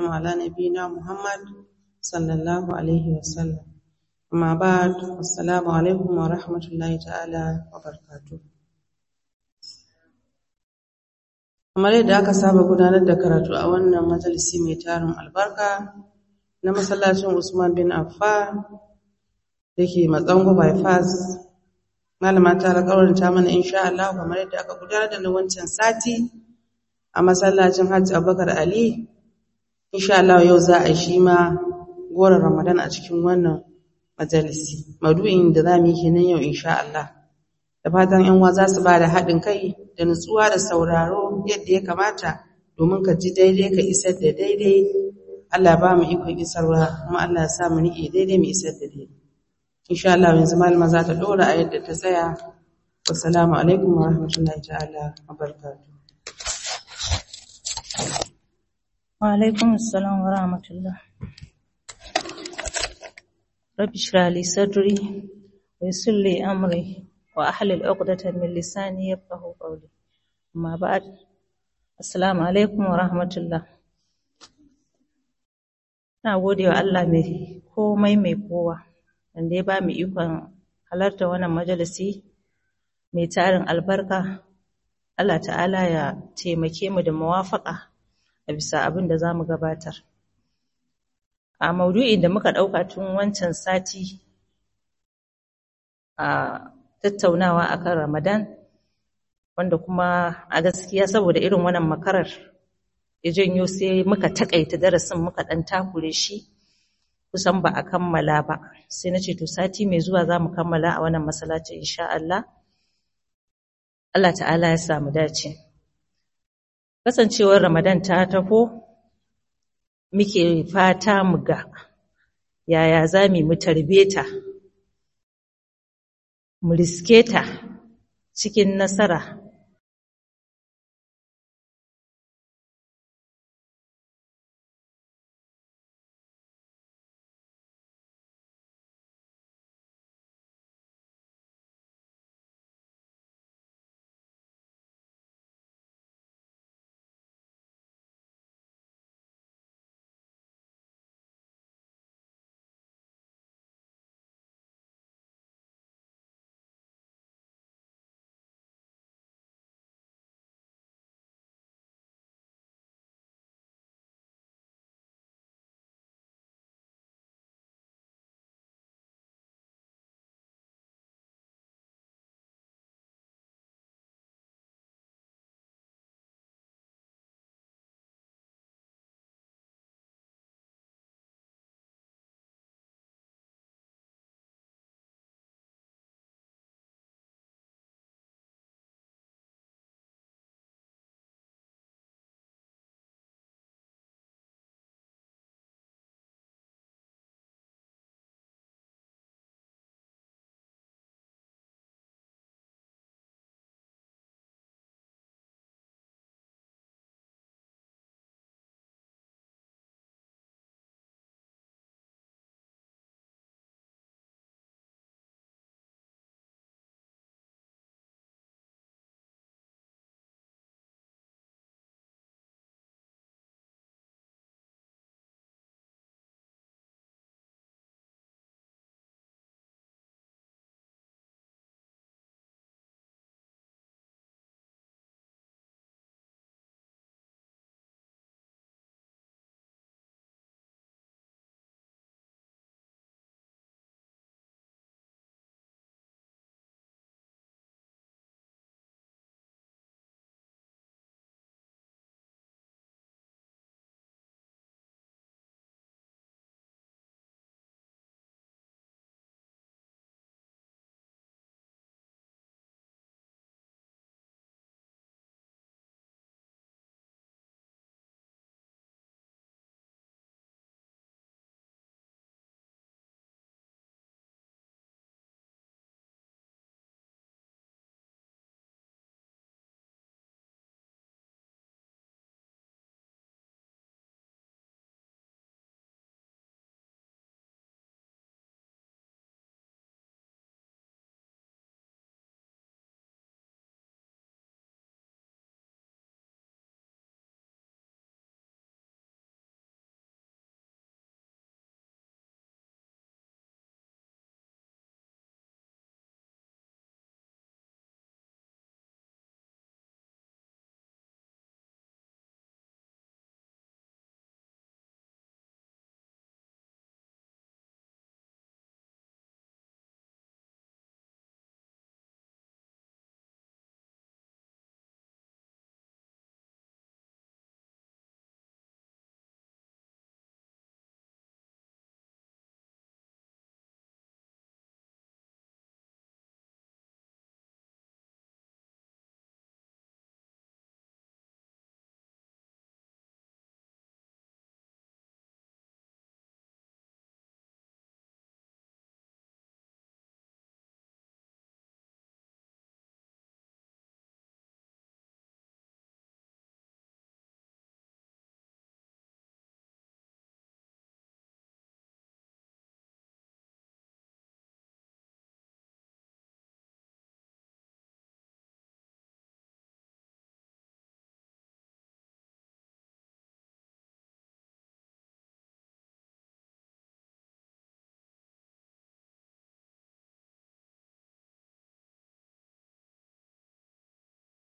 والسلام على نبينا محمد صلى الله عليه وسلم أما بعد السلام عليكم ورحمة الله تعالى وبركاته kamar yadda aka saba gudanar da karatu a wannan majalisi mai tarin albarka na masallacin Usman bin Affan da ke Matsango bypass malama ta alƙawarinta mana insha Allah kamar yadda aka gudanar da na wancan sati a masallacin Hajji Abubakar Ali insha Allah yau za a shi ma goron Ramadan a cikin wannan majalisi madu'in da za mu yi kenan yau insha Allah da fatan yan uwa za su ba da haɗin kai da nutsuwa da sauraro yadda ya kamata domin ka ji daidai ka isar da daidai Allah ba mu ikon isarwa kuma Allah ya sa mu riƙe daidai mu isar da daidai insha Allah yanzu malama za ta dora a yadda ta tsaya wassalamu alaikum wa rahmatullahi ta'ala wa barakatuh wa alaikum assalam wa rahmatullah rabbi shrah li sadri wa yassir li amri wa ahlil 'uqdatan min lisani yafqahu qawli amma ba'd assalamu alaikum wa rahmatullah na gode wa Allah mai komai mai kowa wanda ya ba mu ikon halarta wannan majalisi mai tarin albarka Allah ta'ala ya taimake mu da muwafaka a bisa abin da za mu gabatar a maudu'in da muka ɗauka tun wancan sati a tattaunawa akan ramadan wanda kuma a gaskiya saboda irin wannan makarar ya janyo sai muka takaita darasin muka ɗan takure shi kusan ba a kammala ba sai na ce to sati mai zuwa za mu kammala a wannan masallaci insha Allah Allah ta'ala ya samu dace kasancewar Ramadan ta taho muke fata mu ga yaya za mu tarbe ta mu riske ta cikin nasara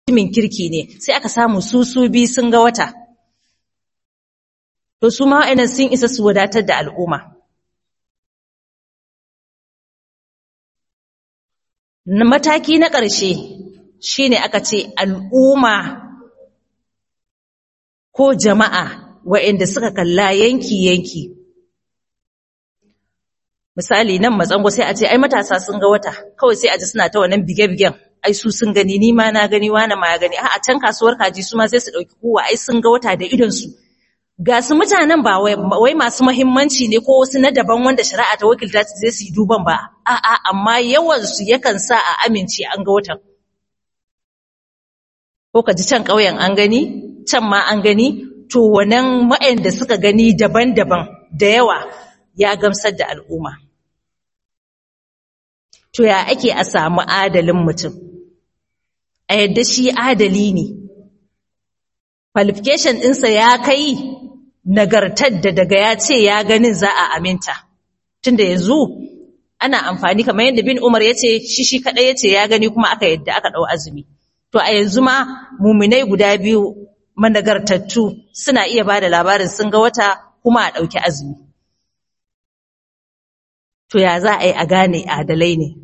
mutumin kirki ne sai aka samu su su bi sun ga wata to su ma wa'annan sun isa su wadatar da al'umma mataki na ƙarshe shine aka ce al'umma ko jama'a wa'anda suka kalla yanki-yanki misali nan matsango sai a ce ai matasa sun ga wata kawai sai a ji suna ta wannan bige-bigen ai su sun gani ni ma na gani wani ma ya gani a can kasuwar kaji su ma sai su ɗauki kowa ai sun ga wata da idonsu ga su mutanen ba wai masu mahimmanci ne ko wasu na daban wanda shari'a ta wakilta su zai su yi duban ba a'a amma yawansu yakan sa a amince an ga watan ko ka ji can ƙauyen an gani can ma an gani to wannan da suka gani daban-daban da yawa ya gamsar da al'umma to ya ake a samu adalin mutum a yadda shi adali ne qualification ɗinsa ya kai nagartar da daga ya ce ya ganin za a aminta tunda yanzu ana amfani kamar yadda bin umar ya ce shi shi kaɗai ya ce ya gani kuma aka yadda aka ɗau azumi to a yanzu ma muminai guda biyu managartattu suna iya ba da labarin sun ga wata kuma a ɗauki azumi to ya za a yi a gane adalai ne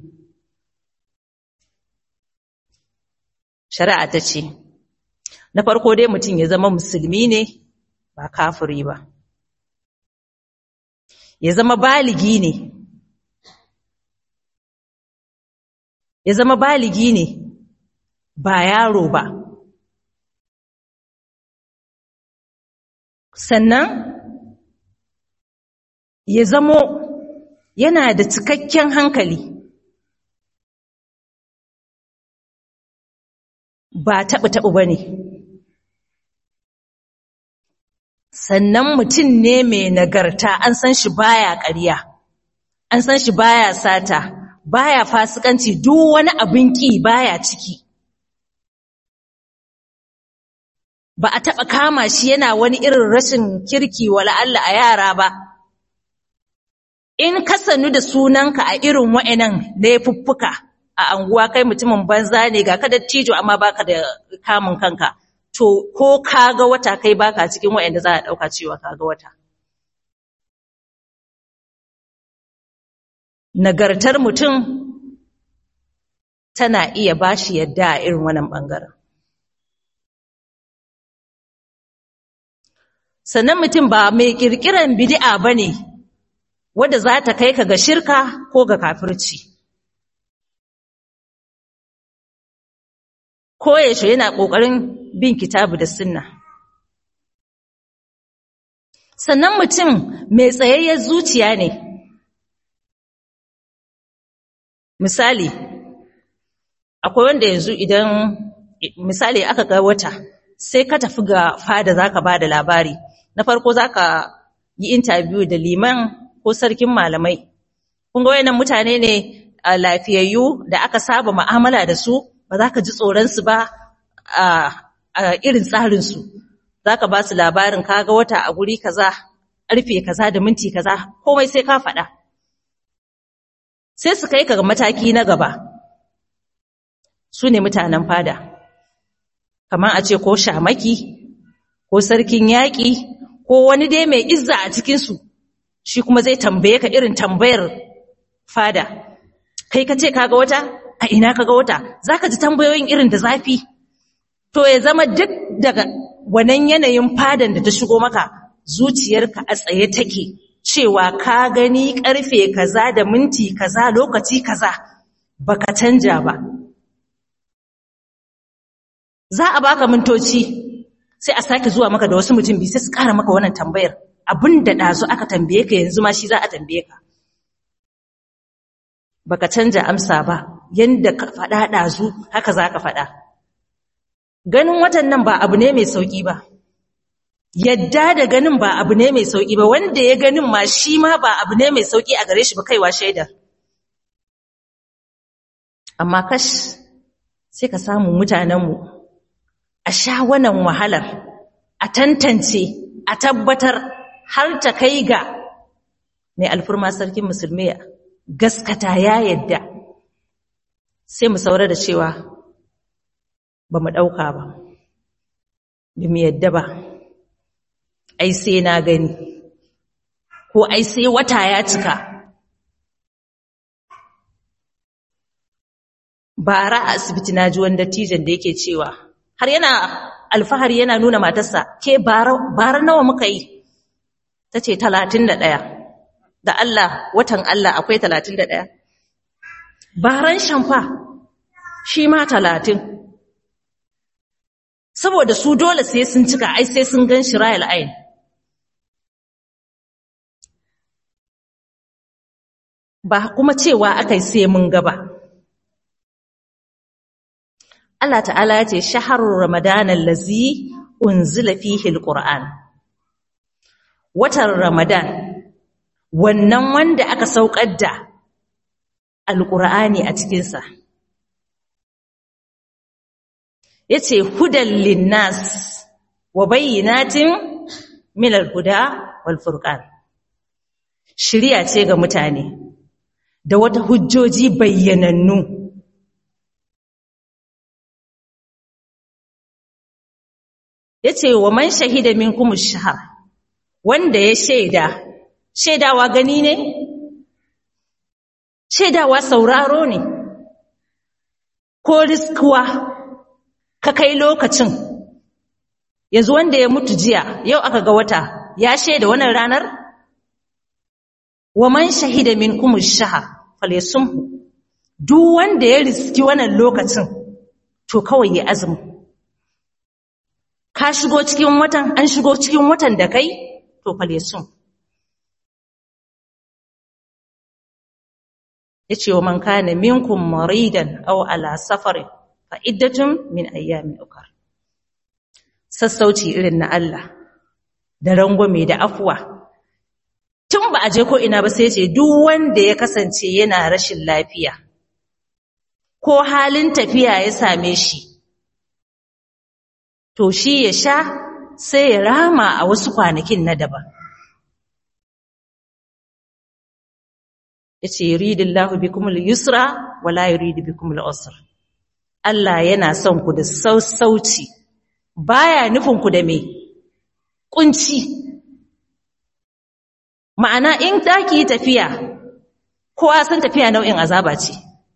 shari'a ta ce na farko dai mutum ya zama musulmi ne ba kafiri ba ya zama baligi ne ya zama baligi ne ba yaro ba sannan ya zamo yana da cikakken hankali ba taɓa-taɓa ba ne sannan mutum ne mai nagarta an san shi baya ƙarya an san shi baya sata baya fasikanci duk wani abin ƙi baya ciki ba a taɓa kama shi yana wani irin rashin kirki wala Allah a yara ba in ka sanu da sunanka a irin wa'annan laifuffuka a anguwa kai mutumin banza ne ga kada tijo amma baka da kamun kanka to ko kaga wata kai baka cikin wa'anda za a dauka cewa kaga wata nagartar mutum tana iya bashi yadda a irin wannan bangaren sannan mutum ba mai kirkiran bid'a bane wadda za ta kai ka ga shirka ko ga kafirci koyaushe yana ƙoƙarin bin kitabu da sunna sannan mutum mai tsayayyar zuciya ne misali akwai wanda yanzu idan misali aka ga wata sai ka tafi ga fada zaka ba da labari na farko zaka yi interview da liman ko sarkin malamai kun ga wayannan mutane ne lafiyayyu da aka saba mu'amala da su ba za ka ji tsoronsu ba a irin tsarinsu za ka ba su labarin kaga wata a guri kaza ƙarfe kaza da minti kaza komai sai ka faɗa sai su kai ka ga mataki na gaba su ne mutanen fada kamar a ce ko shamaki ko sarkin yaƙi ko wani dai mai izza a cikinsu shi kuma zai tambaye ka irin tambayar fada kai ka ce kaga wata a ina kaga wata zaka ji tambayoyin irin da zafi to ya zama duk daga wannan yanayin fadan da ta shigo maka zuciyarka a tsaye take cewa ka gani karfe kaza da minti kaza lokaci kaza baka canja ba za a baka mintoci sai a sake zuwa maka da wasu mutum biyu sai su kara maka wannan tambayar abin da ɗazu aka tambaye ka yanzu ma shi za a tambaye ka baka canja amsa ba yanda ka faɗa ɗazu haka za ka faɗa ganin watan nan ba abu ne mai sauƙi ba yadda da ganin ba abu ne mai sauƙi ba wanda ya ganin ma shi ma ba abu ne mai sauƙi a gare shi ba kaiwa shaidar amma kash sai ka samu mutanenmu a sha wannan wahalar a tantance a tabbatar har ta kai ga mai alfurma sarkin musulmi gaskata ya yadda sai mu saura da cewa ba mu ɗauka ba ba mu yadda ba ai sai na gani ko ai sai wata ya cika bara a asibiti na ji wani dattijan da yake cewa har yana alfahari yana nuna matarsa ke bara nawa muka yi ta ce talatin da ɗaya da Allah watan Allah akwai talatin da ɗaya baran shamfa shi ma talatin saboda su dole sai sun cika ai sai sun gan shi rayal ayin ba kuma cewa aka yi sai mun gaba Allah ta'ala ya ce shaharul ramadanan lazi unzila fihi alquran watan ramadan wannan wanda aka saukar da alqur'ani a cikin sa yace hudan linnas wa bayyinatin min alhuda wal furqan shiriya ce ga mutane da wata hujjoji bayyanannu yace wa man shahida minkum ash-shahr wanda ya shaida shaidawa gani ne shaidawa sauraro ne ko riskuwa ka kai lokacin yanzu wanda ya mutu jiya yau aka ga wata ya shaida wannan ranar wa man shahida minkum ash-shahr falyasumhu duk wanda ya riski wannan lokacin to kawai ya azumi ka shigo cikin watan an shigo cikin watan da kai to falyasum yace wa man kana minkum maridan aw ala safarin fa iddatun min ayyamin ukhra sassauci irin na Allah da rangwame da afuwa tun ba a je ko ina ba sai ce duk wanda ya kasance yana rashin lafiya ko halin tafiya ya same shi to shi ya sha sai ya rama a wasu kwanakin na daban yace yuridullahu bikumul yusra wala yuridu bikumul usra Allah yana son ku da sassauci baya nufin ku da me kunci ma'ana in zaki tafiya kowa san tafiya nau'in azaba ce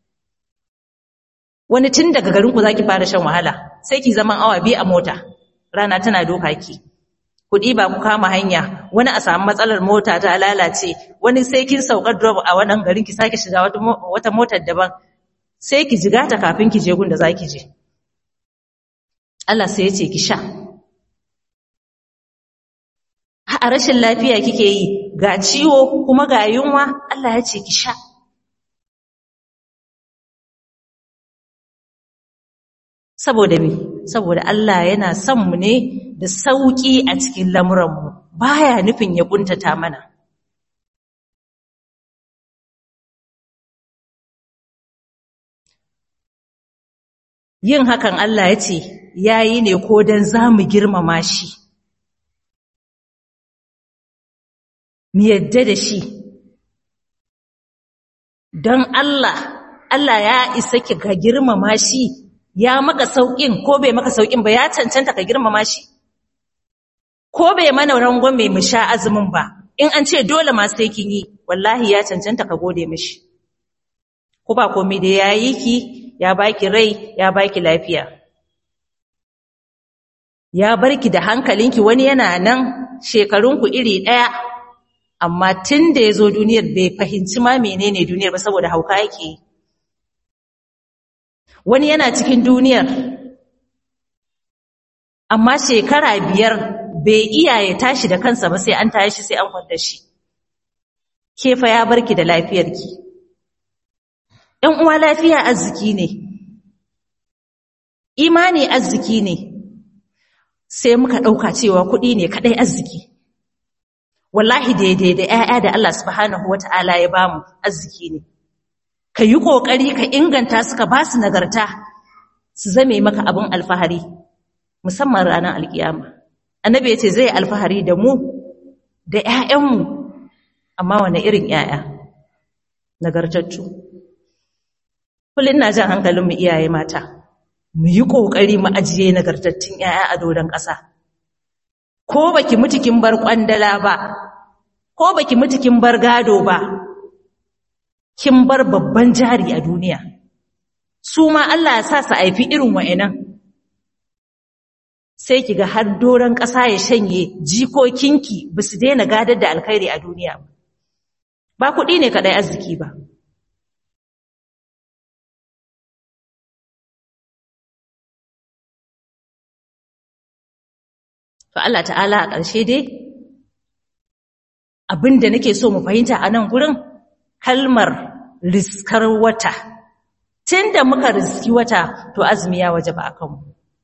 wani tun daga garin ku zaki fara shan wahala sai ki zaman awa biyu a mota rana tana doka ki kuɗi ba ku kama hanya wani a samu matsalar mota ta lalace wani sai kin saukar drop a wannan garin ki sake shiga wata motar daban sai ki jiga ta kafin ki je gun da zaki je Allah sai ya ce ki sha a rashin lafiya kike yi ga ciwo kuma ga yunwa Allah ya ce ki sha saboda me saboda Allah yana son mu ne da sauki a cikin lamuranmu baya nufin ya kuntata mana yin hakan Allah ya ce yayi ne ko dan zamu girmama shi mu yadda da shi don Allah Allah ya isa ki ka girmama shi ya maka sauƙin ko bai maka sauƙin ba ya cancanta ka girmama shi ko bai mana rangon mai mu sha azumin ba in an ce dole ma sai kin yi wallahi ya cancanta ka gode mishi ko ba komai da ya yi ki ya baki rai ya baki lafiya ya barki da hankalinki wani yana nan shekarunku iri ɗaya amma tun da ya zo duniyar bai fahimci ma menene duniyar ba saboda hauka yake yi wani yana cikin duniyar amma shekara biyar bai iya ya tashi da kansa ba sai an tashi sai an kwanta shi kefa ya barki da lafiyarki ‘yan uwa lafiya arziki ne imani arziki ne sai muka ɗauka cewa kuɗi ne kaɗai arziki wallahi daidai da ‘ya'ya da Allah subhanahu wa ta'ala ya bamu arziki ne ka yi ƙoƙari ka inganta suka ba su nagarta su zame maka abin alfahari musamman ranar alkiyama annabi ya ce zai alfahari da mu da ‘ya'yanmu amma wane irin ‘ya'ya nagartattu kullum na jan hankalinmu iyaye mata mu yi ƙoƙari mu ajiye nagartattun ‘ya'ya a doron ƙasa ko baki mutu kin bar ƙwandala ba ko baki mutu kin bar gado ba kin bar babban jari a duniya su ma Allah ya sa su haifi irin wa'annan sai ki ga har doron ƙasa ya shanye jikokinki ba su daina gadar da alkhairi a duniya ba kuɗi ne kaɗai arziki ba to Allah ta'ala a ƙarshe dai abin da nake so mu fahimta a nan gurin kalmar riskar wata tun da muka riski wata to azumi ya waje ba a kanmu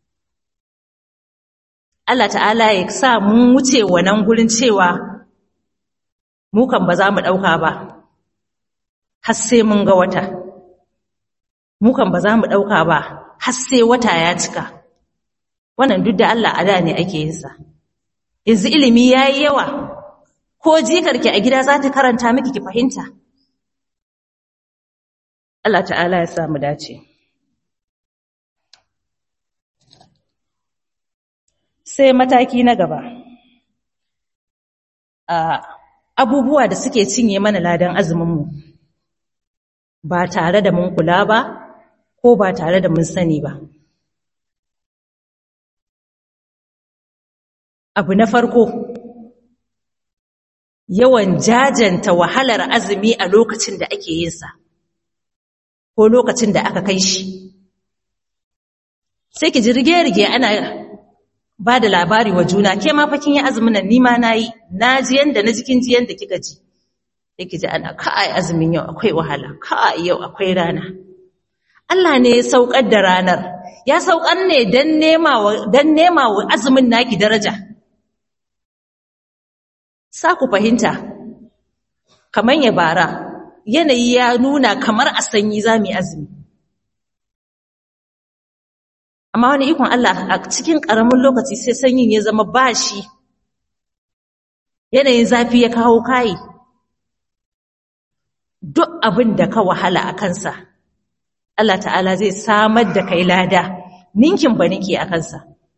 Allah ta'ala ya sa mun wuce wannan gurin cewa mu kan ba za mu ɗauka ba har sai mun ga wata mu kan ba za mu ɗauka ba har sai wata ya cika wannan duk da Allah a da ne ake yin sa yanzu ilimi yayi yawa ko jikarki a gida za ta karanta miki ki fahimta Allah ta'ala ya sa mu dace sai mataki na gaba abubuwa da suke cinye mana ladan azuminmu ba tare da mun kula ba ko ba tare da mun sani ba abu na farko yawan jajanta wahalar azumi a lokacin da ake yinsa ko lokacin da aka kai shi sai ki ji rige-rige ana ba da labari wa juna ke ma fakin yi azumin nan nima na yi na ji yanda na jikin ji yanda kika ji sai ki ji ana ka'ai azumin yau akwai wahala ka'ai yau akwai rana Allah ne ya saukar da ranar ya saukar ne don nema wa azumin naki daraja sa ku fahimta kamar ya bara yanayi ya nuna kamar a sanyi za mu yi azumi amma wani ikon Allah a cikin ƙaramin lokaci sai sanyin ya zama bashi yanayin zafi ya kawo kayi duk abin da ka wahala a kansa Allah ta'ala zai samar da kai lada ninkin ba nike a kansa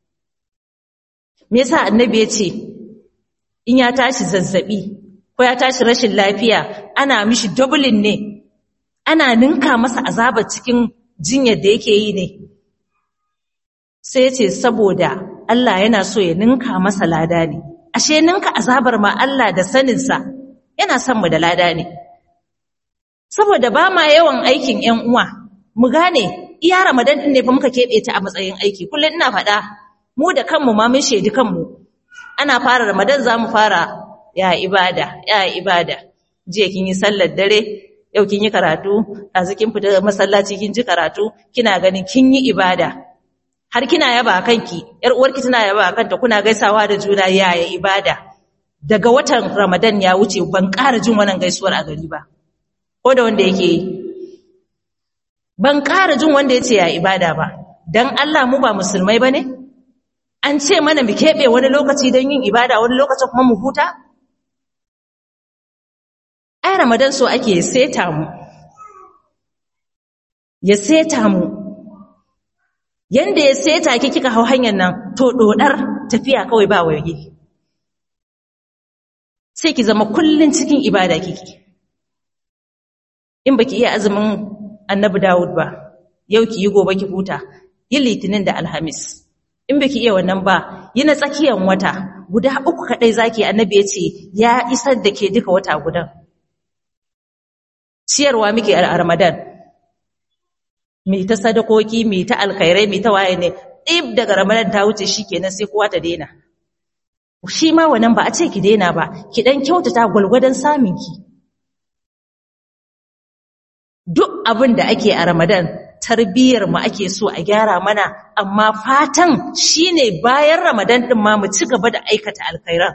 me yasa annabi ya ce in ya tashi zazzabi ko ya tashi rashin lafiya ana mishi dublin ne ana ninka masa azabar cikin jinyar da yake yi ne sai ce saboda Allah yana so ya ninka masa lada ne ashe ninka azabar ma Allah da saninsa yana son mu da lada ne saboda ba ma yawan aikin ƴan uwa mu gane iya Ramadan din ne fa muka kebe ta a matsayin aiki kullum ina faɗa mu da kanmu ma mun shedi kanmu ana fara Ramadan zamu fara ya ibada ya ibada jiya kin yi sallar dare yau kin yi karatu ɗazu kin fita masallaci kin ji karatu kina ganin kin yi ibada har kina yaba kanki yar uwarki tana yaba kanta kuna gaisawa da juna yaya ibada daga watan Ramadan ya wuce ban ƙara jin wannan gaisuwar a gari ba ko da wanda yake yi ban ƙara jin wanda yace ya ibada ba dan Allah mu ba musulmai bane an ce mana mu keɓe wani lokaci don yin ibada wani lokacin kuma mu huta ai Ramadan so ake seta mu ya seta mu yanda ya seta ki kika hau hanyar nan to dodar tafiya kawai ba waye sai ki zama kullun cikin ibada kike in baki iya azumin annabi Dawud ba yau ki yi gobe ki huta yi litinin da alhamis in baki iya wannan ba yi na tsakiyar wata guda uku kadai zaki annabi ya ce ya isar da ke duka wata gudan ciyarwa muke a Ramadan mai ta sadakoki mai ta alkhairai mai ta waye ne ɗib daga ramadan ta wuce shi kenan sai kowa ta daina shi ma wannan ba a ce ki daina ba ki dan kyautata gwalgwadon saminki duk abin da ake a ramadan tarbiyyar mu ake so a gyara mana amma fatan shine bayan ramadan din ma mu ci gaba da aikata alkhairan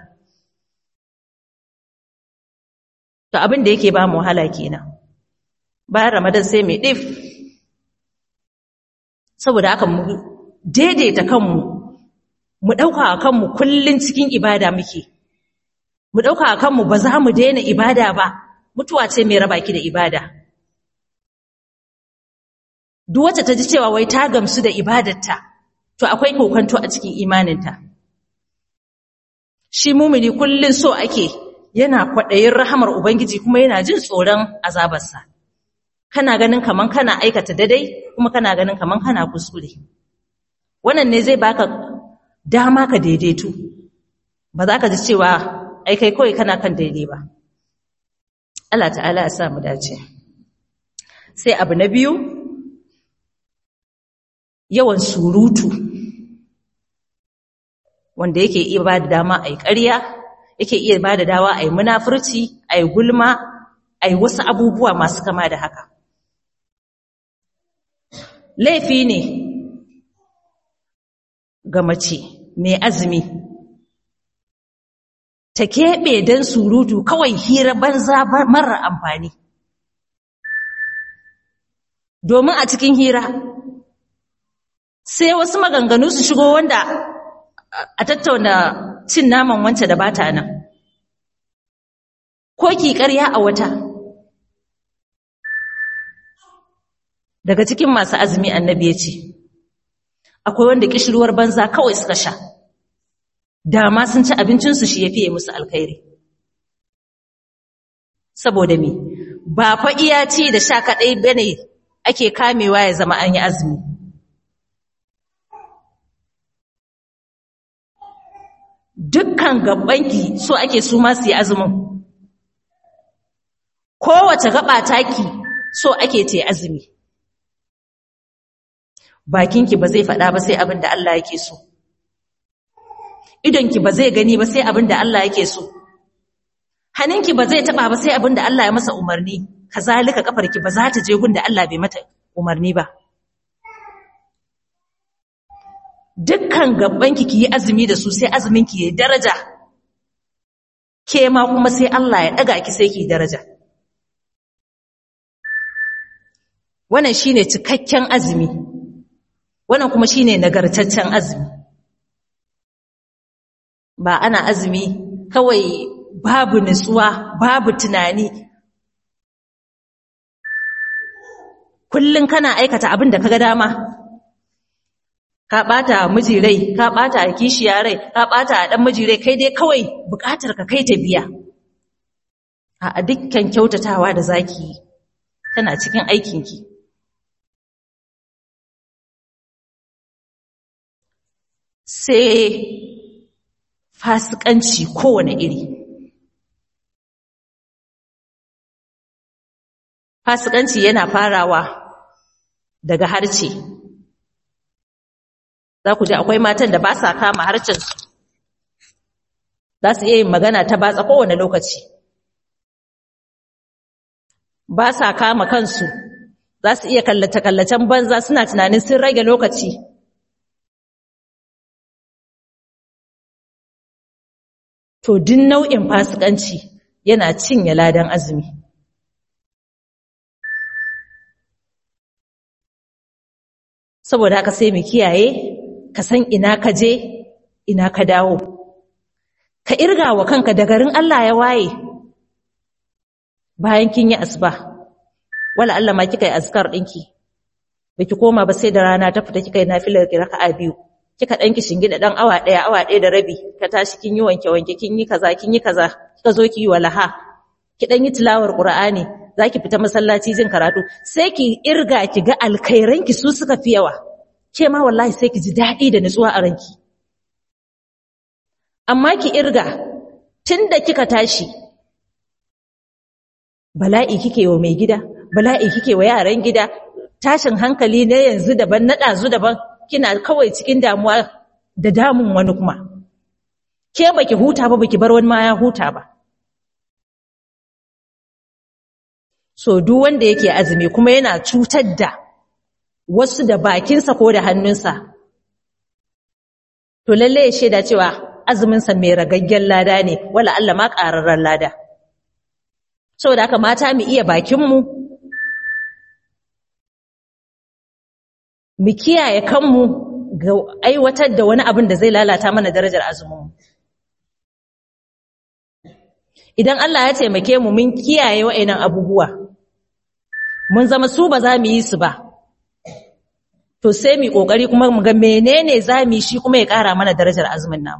to abin da yake ba mu wahala kenan bayan ramadan sai mai dif saboda haka mu daidaita kanmu mu ɗauka a kanmu kullum cikin ibada muke mu ɗauka a kanmu ba za mu daina ibada ba mutuwa ce mai raba ki da ibada duk wacce ta ji cewa wai ta gamsu da ibadarta to akwai kokonto a cikin imaninta shi mumini kullun so ake yana kwaɗayin rahamar ubangiji kuma yana jin tsoron azabarsa kana ganin kaman kana aikata daidai kuma kana ganin kaman kana kuskure wannan ne zai baka dama ka daidaitu ba za ka ji cewa ai kai kawai kana kan daidai ba Allah ta'ala ya sa mu dace sai abu na biyu yawan surutu wanda yake iya ba da dama a yi ƙarya yake iya ba da dawa a yi munafurci a yi gulma a yi wasu abubuwa masu kama da haka laifi ne ga mace mai azumi ta keɓe don surutu kawai hira banza mara amfani domin a cikin hira sai wasu maganganu su shigo wanda a tattauna cin naman wance da bata nan ko ki ƙarya a wata daga cikin masu azumi annabi ya ce akwai wanda kishirwar banza kawai suka sha dama sun ci abincinsu shi ya fiye musu alkhairi saboda me ba fa iya ci da sha kaɗai bane ake kamewa ya zama an yi azumi dukkan gabanki so ake su ma su yi azumin kowace gaba taki so ake te azumi bakinki ba zai faɗa ba sai abin da Allah yake so idonki ba zai gani ba sai abin da Allah yake so hannunki ba zai taba ba sai abin da Allah ya masa umarni kazalika kafarki ba za ta je gun da Allah bai mata umarni ba dukkan gabanki ki yi azumi da su sai azumin ki yayi daraja ke ma kuma sai Allah ya daga ki sai ki daraja wannan shine cikakken azumi wannan kuma shine nagartaccen azumi ba ana azumi kawai babu nutsuwa babu tunani kullun kana aikata abin da kaga dama ka bata miji rai ka bata kishiya rai ka bata dan miji rai kai dai kawai bukatar ka kai ta biya a dukkan kyautatawa da zaki tana cikin aikinki sai fasikanci kowane iri fasikanci yana farawa daga harce za ku ji akwai matan da ba sa kama harcensu za su iya yin magana ta batsa kowane lokaci ba sa kama kansu za su iya kallace-kallacen banza suna tunanin sun rage lokaci to din nau'in fasikanci yana cinye ladan azumi saboda haka sai mu kiyaye ka san ina ka je ina ka dawo ka irga wa kanka da garin Allah ya waye bayan kin yi asuba wala Allah ma kika yi azkar dinki baki koma ba sai da rana ta fita kika yi nafilar raka'a biyu kika dan ki shingida dan awa daya awa daya da rabi ka tashi kin yi wanke wanke kin yi kaza kin yi kaza kika zo ki yi walaha ki dan yi tilawar qur'ani zaki fita masallaci jin karatu sai ki irga ki ga alkhairan ki su suka fi yawa ke ma wallahi sai ki ji dadi da nutsuwa a ranki amma ki irga tunda kika tashi bala'i kike wa mai gida bala'i kike wa yaran gida tashin hankali ne yanzu daban na dazu daban kina kawai cikin damuwa da damun wani kuma ke baki huta ba baki bar wani ma ya huta ba so duk wanda yake azumi kuma yana cutar da wasu da bakinsa ko da hannunsa to lalle ya shaida cewa azuminsa mai ragaggen lada ne wala Allah ma ƙararren lada saboda haka mata mu iya bakinmu mu kiyaye kanmu ga aiwatar da wani abin da zai lalata mana darajar azumin idan Allah ya taimake mu mun kiyaye wa'annan abubuwa mun zama su ba za mu yi su ba to sai mu kokari kuma mu ga menene zamu shi kuma ya ƙara mana darajar azumin namu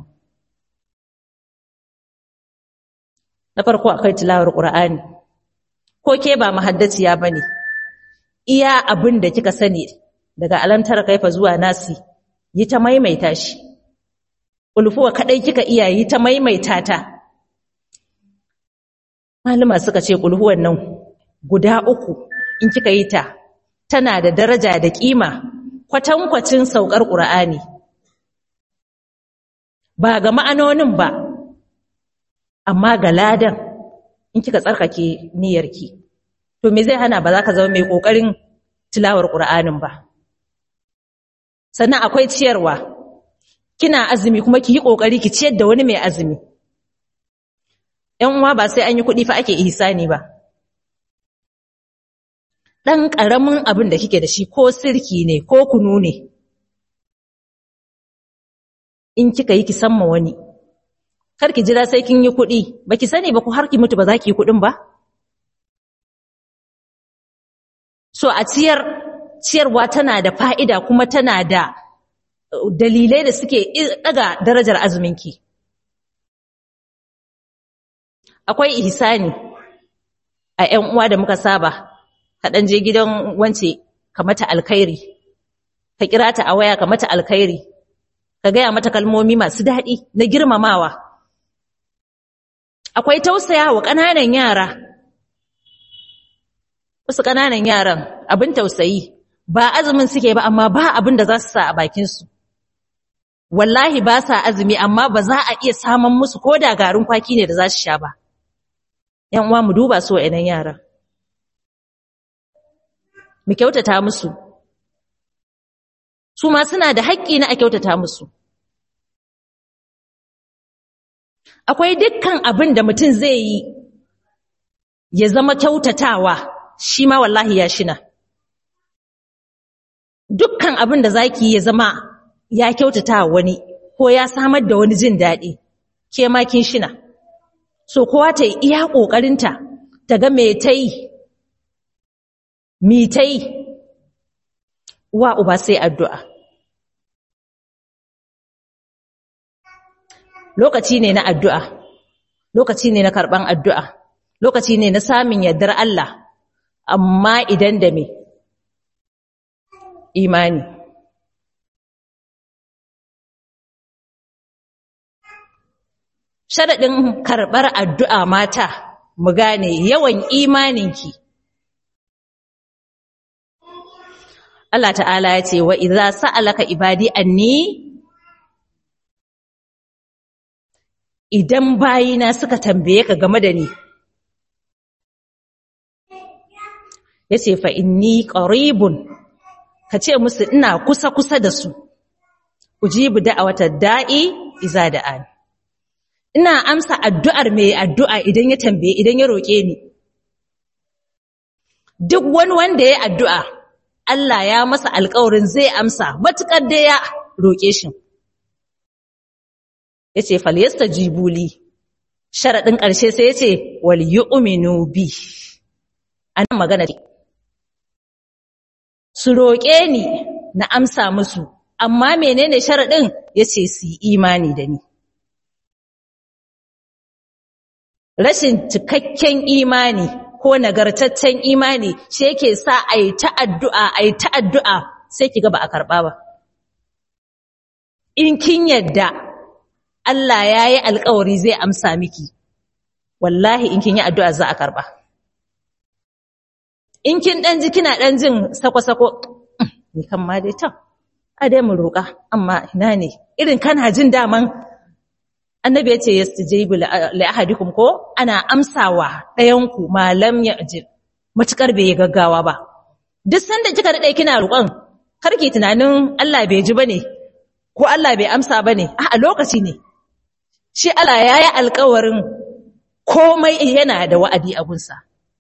na farko akwai tilawar qur'ani ko ke ba mahaddaciya bane iya abin da kika sani daga alamtar kaifa zuwa nasi yi ta maimaita shi ulfuwa kadai kika iya yi ta maimaita ta malama suka ce kulhuwan nan guda uku in kika yi ta tana da daraja da kima kwatankwacin saukar qur'ani ba ga ma'anonin ba amma ga ladan in kika tsarkake niyyarki to me zai hana ba za ka zama mai kokarin tilawar qur'anin ba sannan akwai ciyarwa kina azumi kuma ki yi kokari ki ciyar da wani mai azumi ƴan uwa ba sai an yi kuɗi fa ake ihsani ba dan ƙaramin abin da kike da shi ko sirki ne ko kunu ne in kika yi ki samma wani kar ki jira sai kin yi kuɗi baki sani ba ku har ki mutu ba za ki yi kuɗin ba so a ciyar ciyarwa tana da fa'ida kuma tana da dalilai da suke daga darajar azuminki akwai ihsani a ƴan uwa da muka saba ka dan je gidan wance ka mata alkhairi ka kira ta a waya ka mata alkhairi ka gaya mata kalmomi masu daɗi na girmamawa akwai tausaya wa ƙananan yara wasu ƙananan yaran abin tausayi ba azumin suke ba amma ba abin da za su sa a bakinsu wallahi ba sa azumi amma ba za a iya samun musu ko da garin kwaki ne da za su sha ba yan uwa mu duba su wa'annan yaran mu kyautata musu su ma suna da haƙƙi na a kyautata musu akwai dukkan abin da mutum zai yi ya zama kyautatawa shi ma wallahi ya shina dukkan abin da zaki ya zama ya kyautata wani ko ya samar da wani jin daɗi ke ma kin shina so kowa ta yi iya ƙoƙarinta ta ga me ta yi mi ta yi wa uba sai addu'a lokaci ne na addu'a lokaci ne na karɓan addu'a lokaci ne na samun yardar Allah amma idan da me imani sharaɗin karɓar addu'a mata mu gane yawan imaninki Allah ta'ala ya ce wa idza sa'alaka ibadi anni idan bayina suka tambaye ka game da ni yace fa inni qaribun kace musu ina kusa kusa da su ujibu da'awata da'i iza da'an ina amsa addu'ar mai addu'a idan ya tambaye idan ya roke ni duk wani wanda ya addu'a Allah ya masa alƙawarin zai amsa matukar da ya roke shi yace falyastajibu li sharadin ƙarshe sai yace wal yu'minu bi anan magana su roƙe ni na amsa musu amma menene sharaɗin yace su imani da ni rashin cikakken imani ko nagartaccen imani shi yake sa a yi ta addu'a a yi ta addu'a sai ki ga ba a karɓa ba in kin yadda Allah ya yi alkawari zai amsa miki wallahi in kin yi addu'a za a karɓa in kin ɗan ji kina ɗan jin sako-sako ni kan ma dai ta a dai mu roƙa amma ina ne irin kana jin daman annabi ya ce yastajibu li ahadikum ko ana amsawa ɗayan ku malam ya ajir matukar bai gaggawa ba duk sanda kika dade kina roƙon karki tunanin Allah bai ji bane ko Allah bai amsa bane a lokaci ne shi Allah yayi alƙawarin komai yana da wa'adi a gunsa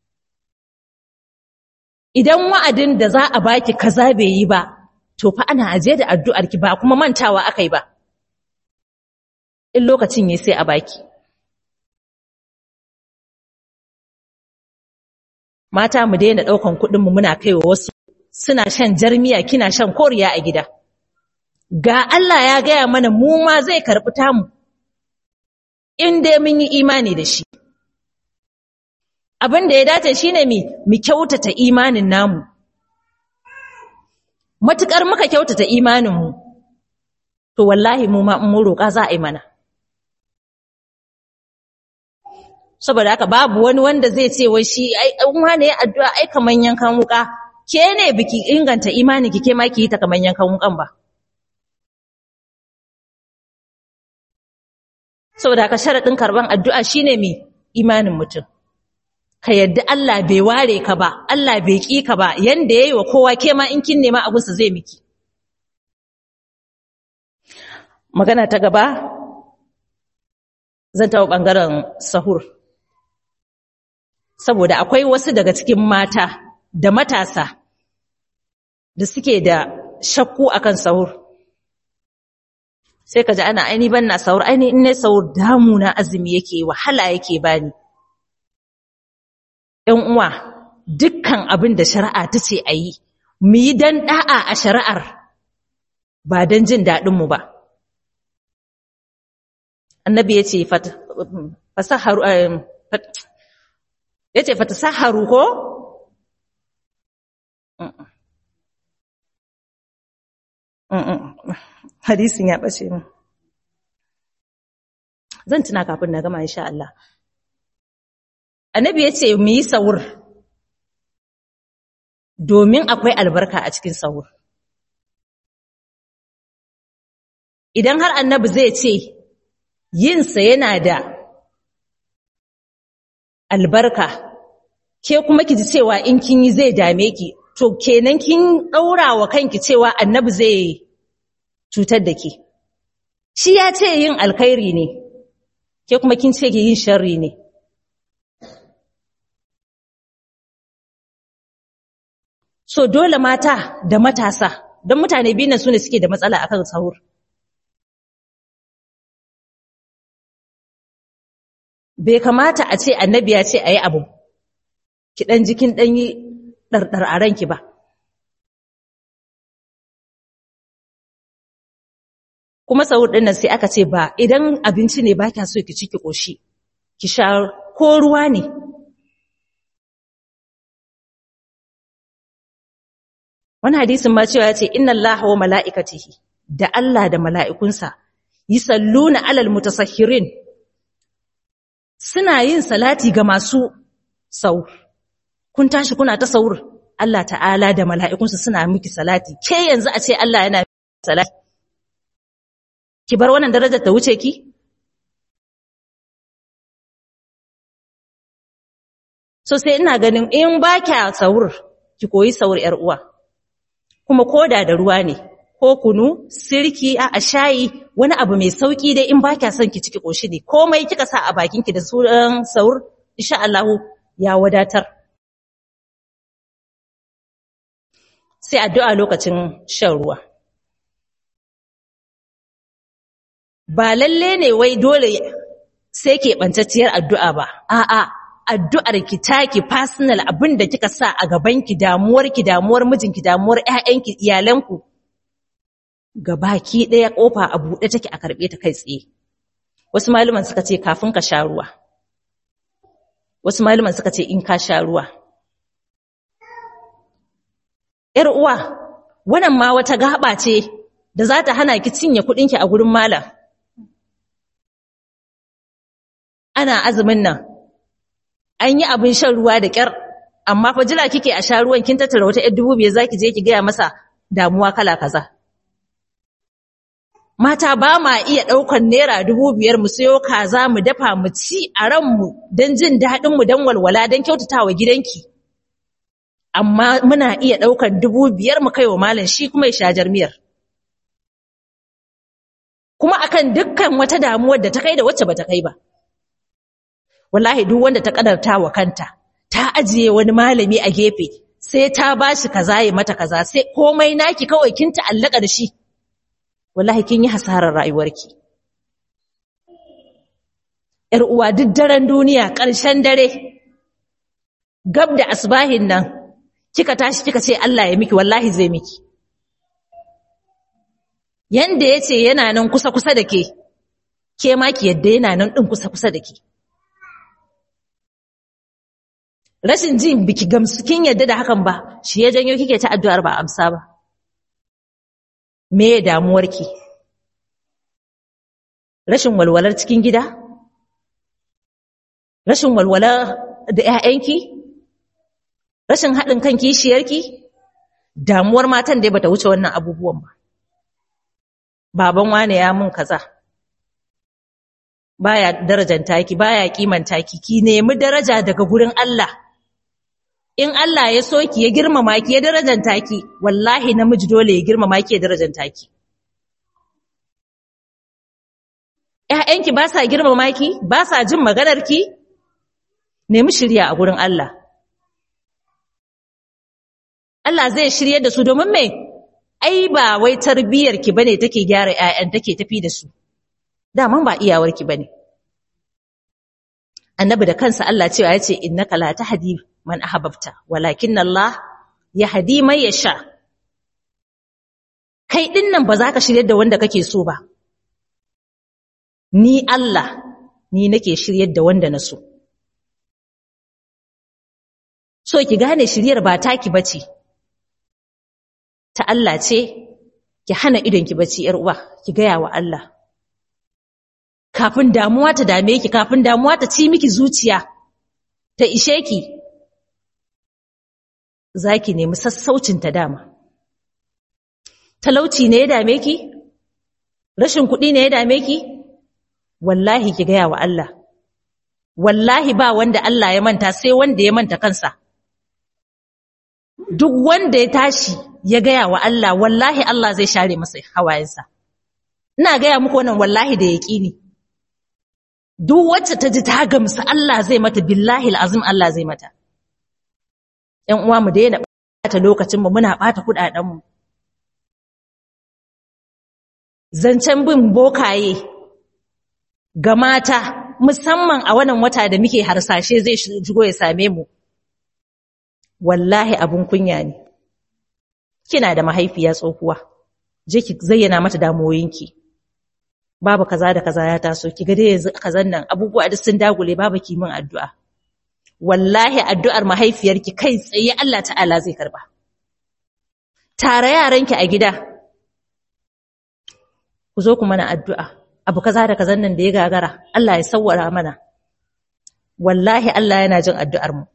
idan wa'adin da za a baki kaza bai yi ba to fa ana aje da addu'arki ba kuma mantawa akai ba in lokacin ya sai a baki mata mu daina daukan kuɗin mu muna kaiwa wasu suna shan jarmiya kina shan koriya a gida ga Allah ya gaya mana mu ma zai karɓi tamu in dai mun yi imani da shi abin da ya dace shine mi mu kyautata imanin namu matukar muka kyautata imanin mu to wallahi mu ma mun roƙa za a yi mana saboda haka babu wani wanda zai ce wai shi ai an wane ya addu'a ai kaman yankan wuka ke ne biki inganta imani ki ke ma ki yi ta kaman yankan wukan ba saboda haka sharadin karban addu'a shine mi imanin mutum ka yadda Allah bai ware ka ba Allah bai ki ka ba yanda yayi wa kowa ke ma in kin nema abunsa zai miki magana ta gaba zan tawo bangaren sahur saboda akwai wasu daga cikin mata da matasa da suke da shakku akan sahur sai ka ji ana aini ban na sahur aini in ne sahur damuna azumi yake wahala yake bani ‘yan uwa dukkan abin da shari'a ta ce a yi mu yi don ɗa'a a shari'ar ba don jin daɗinmu ba annabi ya ce fasaharu ya ce fata saharu ko? hadisin ya ɓace mu zan tuna kafin na gama insha Allah annabi ya ce mu yi sahur domin akwai albarka a cikin sahur idan har annabi zai ce yinsa yana da albarka ke kuma ki ji cewa in kin yi zai dame ki to kenan kin daura wa kanki cewa annabi zai cutar da ki shi ya ce yin alkhairi ne ke kuma kin ce ki yin sharri ne so dole mata da matasa don mutane biyu nan su ne suke da matsala akan sahur bai kamata a ce annabi ya ce a yi abu ki ɗan jikin ɗan yi ɗarɗar a ranki ba kuma sahur ɗin nan sai aka ce ba idan abinci ne ba kya so ki ci ki ƙoshi ki sha ko ruwa ne wani hadisin ma cewa ya ce inna Allah wa mala'ikatihi da Allah da mala'ikunsa yi salluna alal mutasahhirin suna yin salati ga masu saur kun tashi kuna ta saur Allah ta'ala da mala'ikunsa suna miki salati ke yanzu a ce Allah yana salati ki bar wannan darajar ta wuce ki so sai ina ganin in ba kya saur ki koyi saur yar uwa kuma koda da ruwa ne ko kunu sirki a shayi wani abu mai sauki dai in ba kya son ki ciki koshi ne komai kika sa a bakin ki da sunan saur insha Allah ya wadatar sai addu'a lokacin shan ruwa ba lalle ne wai dole sai ke bantacciyar addu'a ba a'a addu'ar ki taki personal abin da kika sa a gaban ki damuwar ki damuwar mijinki damuwar ƴaƴanki iyalanku gabaki ɗaya ƙofa a buɗe take a karɓe ta kai tsaye wasu malaman suka ce kafin ka sha ruwa wasu malaman suka ce in ka sha ruwa ‘yar uwa wannan ma wata gaba ce da za ta hana ki cinye kuɗinki a gurin malam ana azumin nan an yi abin shan ruwa da ƙyar amma fa jira kike a sha ruwan kin tattara wata ‘yar dubu biyar za ki je ki gaya masa damuwa kala kaza. Mata ba ma iya ɗaukar naira dubu biyar mu sayo kaza mu dafa mu ci a ranmu don jin daɗinmu don walwala don kyautata wa gidanki. Amma muna iya ɗaukar dubu biyar mu kai wa malam shi kuma ya sha jarmiyar. Kuma akan dukkan wata damuwar da ta kai da wacce ba ta kai ba. Wallahi duk wanda ta ƙadarta wa kanta, ta ajiye wani malami a gefe, sai ta ba shi kaza ya mata kaza, sai komai naki kawai kin ta'allaka da shi. wallahi kin yi hasarar rayuwarki ‘yar uwa duk daren duniya ƙarshen dare gab da asbahin nan kika tashi kika ce Allah ya miki wallahi zai miki yanda yace yana nan kusa kusa da ke ke ma ki yadda yana nan din kusa kusa da ke rashin jin biki gamsu kin yadda da hakan ba shi ya janyo kike ta addu'ar ba amsa ba me ya damuwarki rashin walwalar cikin gida rashin walwala da ƴaƴanki rashin haɗin kan kishiyarki damuwar matan dai bata wuce wannan abubuwan ba baban wane ya mun kaza baya darajanta ki baya kimanta ki ki nemi daraja daga gurin Allah in Allah ya so ki ya girmama ki ya darajanta ki wallahi namiji dole ya girmama ki ya darajanta ki ƴaƴanki ba sa girmama ki ba sa jin maganar ki nemi shirya a gurin Allah Allah zai shirye da su domin me ai ba wai tarbiyar ki bane take gyara ƴaƴan take tafi da su daman ba iyawar ki bane annabi da kansa Allah cewa yace innaka la tahdi man ahbabta walakin Allah yahdi man yasha kai din nan ba za ka shirye da wanda kake so ba ni Allah ni nake shiryar da wanda na so so ki gane shiryar ba taki bace ta Allah ce ki hana idon ki bacci yar uwa ki gaya wa Allah kafin damuwa ta dame ki kafin damuwa ta ci miki zuciya ta ishe ki zaki nemi sassaucin ta dama talauci ne ya dame ki rashin kuɗi ne ya dame ki wallahi ki gaya wa Allah wallahi ba wanda Allah ya manta sai wanda ya manta kansa duk wanda ya tashi ya gaya wa Allah wallahi Allah zai share masa hawayensa ina gaya muku wannan wallahi da yaqini duk wacce ta ji ta gamsu Allah zai mata billahi alazim Allah zai mata ƴan uwa mu daina bata lokacin mu muna bata kudaden mu zancen bin bokaye ga mata musamman a wannan wata da muke harsashe zai shigo ya same mu wallahi abun kunya ne kina da mahaifiya tsohuwa je ki zayyana mata damuwoyinki babu kaza da kaza ya taso ki ga dai yanzu kazan nan abubuwa duk sun dagule babu ki min addu'a wallahi addu'ar mahaifiyarki kai tsaye Allah ta'ala zai karba tare yaranki a gida ku zo ku mana addu'a abu kaza da kazan nan da ya gagara Allah ya sawwara mana wallahi Allah yana jin addu'ar mu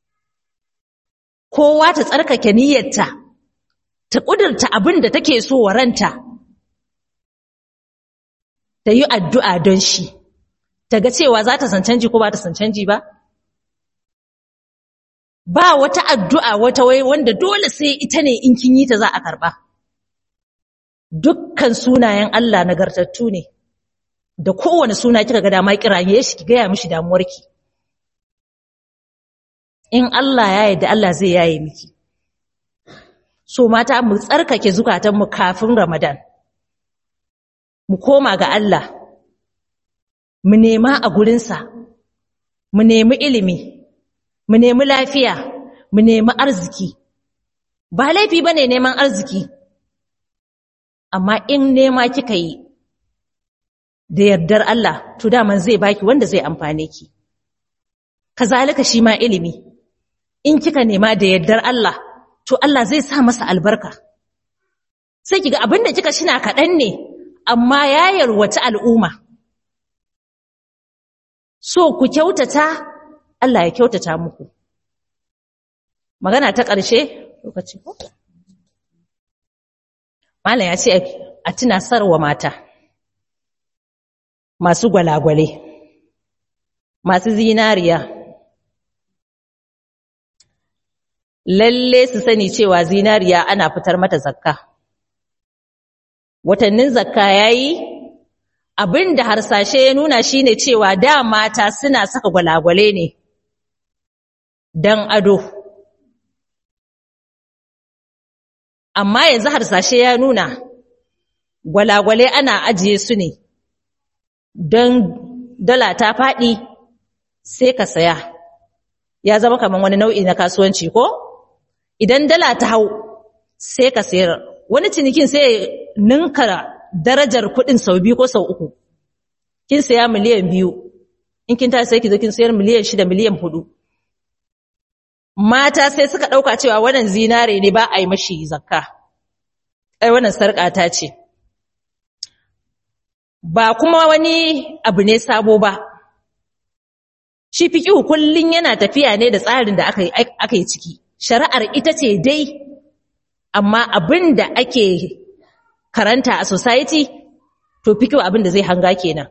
kowa ta tsarkake niyyarta ta kudurta abin da take so wa ranta ta yi addu'a don shi ta ga cewa za ta san canji ko ba ta san canji ba ba wata addu'a wata wai wanda dole sai ita ne in kin yi ta za a karba dukkan sunayen Allah nagartattu ne da kowane suna kika ga dama kiraye shi ki gaya mishi damuwarki in Allah ya yarda Allah zai yaye miki so mata mu tsarkake zukatanmu kafin Ramadan mu koma ga Allah mu nema a gurinsa mu nemi ilimi mu nemi lafiya mu nemi arziki ba laifi bane neman arziki amma in nema kika yi da yardar Allah to daman zai baki wanda zai amfane ki kazalika shi ma ilimi in kika nema da yardar Allah to Allah zai sa masa albarka sai kiga abinda kika shina kaɗan ne amma ya yarwata al'umma so ku kyautata Allah ya kyautata muku magana ta ƙarshe lokaci ko Malam ya ce a tuna sarwa mata masu gwalagwale masu zinariya lalle su sani cewa zinariya ana fitar mata zakka watannin zakka yayi abinda harsashe ya nuna shine cewa da mata suna saka gwalagwale ne dan ado amma yanzu harsashe ya nuna gwalagwale ana ajiye su ne don dala ta faɗi sai ka saya ya zama kamar wani nau'i na kasuwanci ko idan dala ta hau sai ka sayar wani cinikin sai ninka darajar kuɗin sau biyu ko sau uku kin saya miliyan biyu in kin tashi sai ki zo kin sayar miliyan shida miliyan hudu mata sai suka ɗauka cewa wannan zinare ne ba a yi mashi zakka ai wannan sarƙa ta ce ba kuma wani abu ne sabo ba shi fiƙihu kullum yana tafiya ne da tsarin da aka yi ciki shari'ar ita ce dai amma abin da ake karanta a society to fiƙihu abin da zai hanga kenan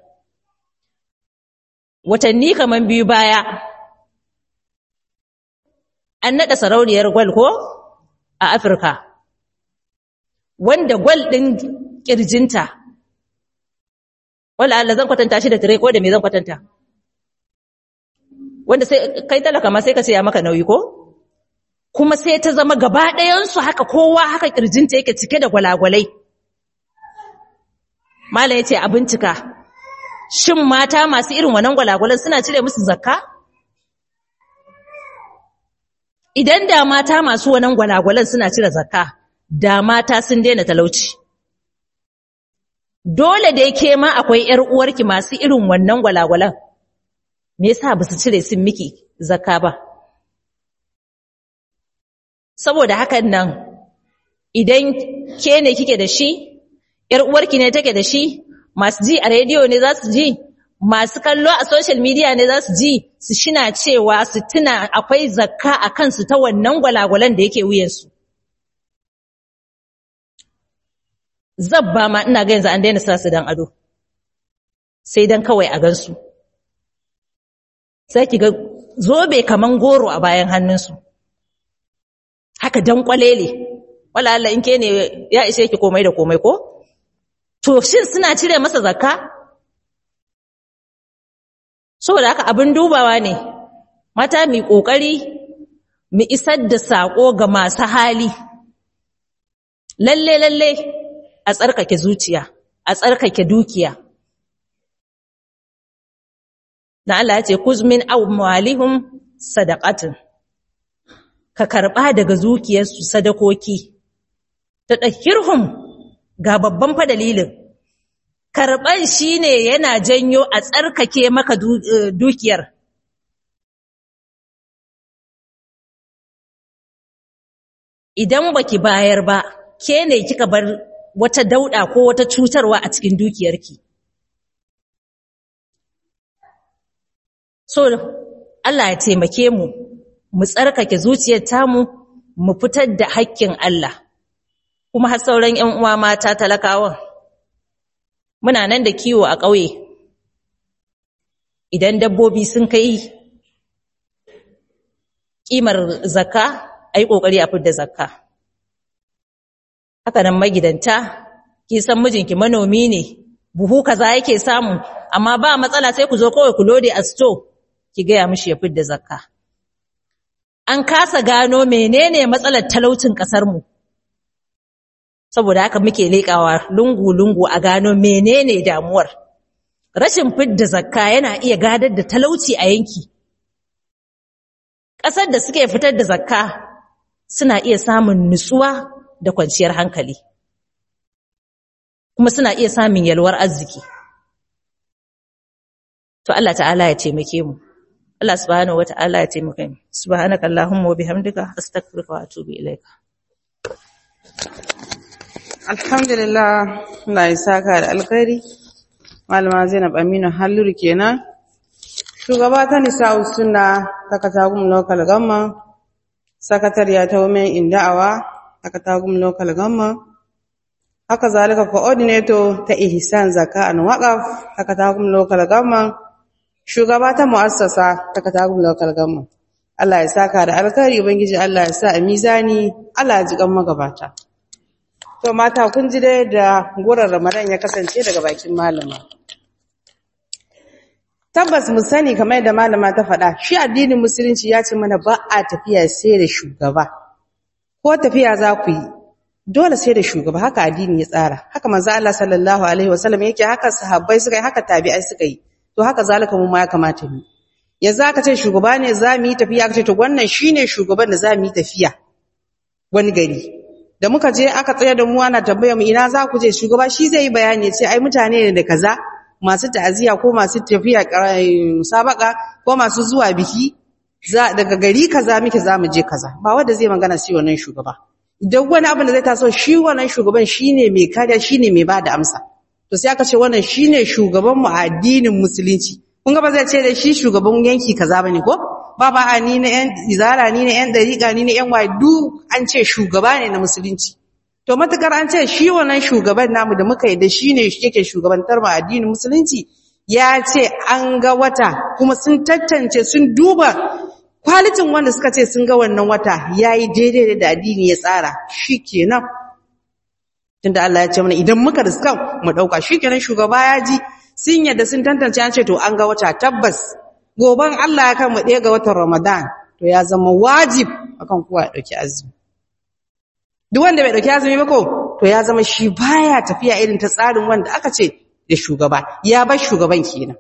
watanni kaman biyu baya an naɗa sarauniyar gwal ko a afirka wanda gwal ɗin ƙirjinta wala Allah zan kwatanta shi da tire ko da me zan kwatanta wanda sai kai talaka ma sai ka ce ya maka nauyi ko kuma sai ta zama gaba ɗayan su haka kowa haka kirjinta yake cike da gwalagwalai mallam yace a bincika shin mata masu irin wannan gwalagwalan suna cire musu zakka idan da mata masu wannan gwalagwalan suna cire zakka da mata sun daina talauci dole da yake ma akwai ƴar uwarki masu irin wannan gwalagwalan me yasa ba su cire sun miki zakka ba saboda hakan nan idan ke ne kike da shi ƴar uwarki ne take da shi masu ji a rediyo ne za su ji masu kallo a social media ne za su ji su shina cewa su tuna akwai zakka a kansu ta wannan gwalagwalan da yake wuyansu zabba ma ina ga yanzu an daina sa su dan ado sai dan kawai a gansu sai ki ga zobe kaman goro a bayan hannunsu haka dan kwalele wala Allah in ke ne ya ishe ki komai da komai ko to shin suna cire masa zakka saboda haka abin dubawa ne mata mi kokari mu isar da sako ga masu hali lalle lalle a tsarkake zuciya a tsarkake dukiya na Allah ya ce kuzmin amwalihum sadaqatin ka karba daga zukiyarsu sadakoki ta dahirhum ga babban fa dalilin karban shine yana janyo a tsarkake maka dukiyar idan baki bayar ba ke ne kika bar wata dauda ko wata cutarwa a cikin dukiyarki so Allah ya taimake mu mu tsarkake zuciyar tamu mu fitar da haƙƙin Allah kuma har sauran ƴan uwa mata talakawan muna nan da kiwo a ƙauye idan dabbobi sun kai ƙimar zakka ai kokari a fitar da zakka haka nan magidanta ki san mijinki manomi ne buhu kaza yake samu amma ba matsala sai ku zo kawai ku lode a store ki gaya mishi ya fidda zakka an kasa gano menene matsalar talaucin kasar mu saboda haka muke leƙawa lungu lungu a gano menene damuwar rashin fidda zakka yana iya gadar da talauci a yanki ƙasar da suke fitar da zakka suna iya samun nutsuwa da kwanciyar hankali kuma suna iya samun yalwar arziki to Allah ta'ala ya taimake mu Allah subhanahu wata'ala ya taimake mu subhanaka allahumma wa bihamdika astaghfiruka wa atubu ilaika alhamdulillah Allah ya saka da alkhairi malama Zainab Aminu Halluru kenan shugaba ta nisa'u sunna ta katagum local government sakatariya ta women in da'awa ta katagum local government haka zalika coordinator ta ihsan zaka an waqaf ta katagum local government shugaba ta muassasa ta katagum local government Allah ya saka da alkhairi ubangiji Allah ya sa a mizani Allah ya ji kan magabata to mata kun ji dai da gurar Ramadan ya kasance daga bakin malama tabbas mu sani kamar yadda malama ta faɗa shi addinin musulunci ya ce mana ba a tafiya sai da shugaba ko tafiya za ku yi dole sai da shugaba haka addini ya tsara haka manzo Allah sallallahu alaihi wasallam yake haka sahabbai suka yi haka tabi'ai suka yi to haka zalika mu ma ya kamata mu yanzu aka ce shugaba ne za mu yi tafiya aka ce to wannan shine shugaban da za mu yi tafiya wani gari da muka je aka tsaya da mu ana tambaya mu ina za ku je shugaba shi zai yi bayani ya ce ai mutane ne da kaza masu ta'aziya ko masu tafiya musabaka ko masu zuwa biki za daga gari kaza muke za mu je kaza ba wanda zai magana shi wannan shugaba idan wani abin da zai taso shi wannan shugaban shine mai kariya shine mai bada amsa to sai aka ce wannan shine shugaban mu a addinin musulunci kun ga ba zai ce da shi shugaban yanki kaza bane ko ba ba a ni na yan izara ni na yan dariqa ni na yan wadu an ce shugaba ne na musulunci to matukar an ce shi wannan shugaban namu da muka yi da shine yake shugabantar mu a addinin musulunci ya ce an ga wata kuma sun tantance sun duba kwalitin wanda suka ce sun ga wannan wata yayi daidai da addini ya tsara shikenan tunda Allah ya ce mana idan muka riskan mu dauka shikenan shugaba ya ji sun yadda sun tantance an ce to an ga wata tabbas goban Allah ya kan mu ɗaya ga watan Ramadan to ya zama wajib akan kowa ya dauki azumi duk wanda bai dauki azumi ba ko to ya zama shi baya tafiya irin ta tsarin wanda aka ce da shugaba ya bar shugaban kenan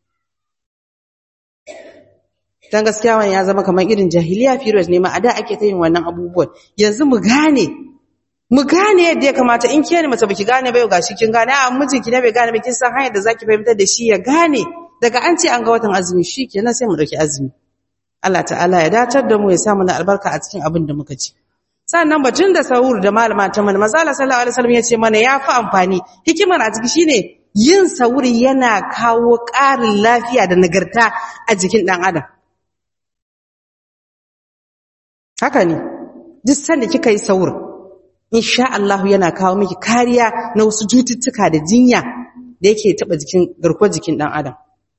dan gaskiya wannan ya zama kamar irin jahiliya period ne ma a da ake ta yin wannan abubuwan yanzu mu gane mu gane yadda ya kamata in ke ne mace baki gane ba yau gashi kin gane a mijinki ne bai gane ba kin san hanyar da zaki fahimtar da shi ya gane daga an ce an ga watan azumi shikenan sai mu dauki azumi Allah ta'ala ya datar da mu ya sa mana albarka a cikin abin da muka ci sannan batun da sahur da malama ta mana manzo Allah sallallahu alaihi wasallam ya ce mana ya fi amfani hikimar a ciki shine yin sahur yana kawo ƙarin lafiya da nagarta a jikin dan adam haka ne duk sanda kika yi sahur insha Allah yana kawo miki kariya na wasu cututtuka da jinya da yake taba jikin garkuwar jikin dan adam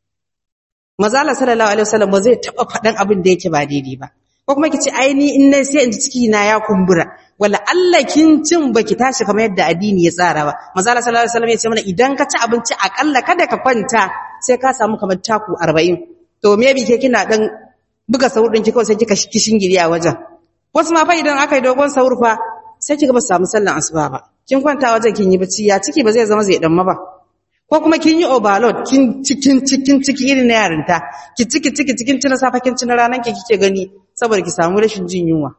manzo Allah sallallahu alaihi wasallam ba zai taba fadan abin da yake ba daidai ba ko kuma kici ai ni in nan sai in ji ciki na ya kumbura wala Allah kin cin baki tashi kamar yadda addini ya tsara ba manzo Allah sallallahu alaihi wasallam ya ce mana idan ka ci abinci akalla kada ka kwanta sai ka samu kamar taku 40 to maybe ke kina dan buga sahur din ki kawai sai kika kishin giri a wajen wasu ma fa idan aka yi dogon sahur fa sai kiga ba su samu sallan asuba ba kin kwanta wajen kin yi bacci ya ciki ba zai zama zai dan ba ko kuma kin yi overload kin cikin cikin ciki irin na yarinta ki ciki ciki cikin cin safa kin cin ranan ki kike gani saboda ki samu rashin jin yunwa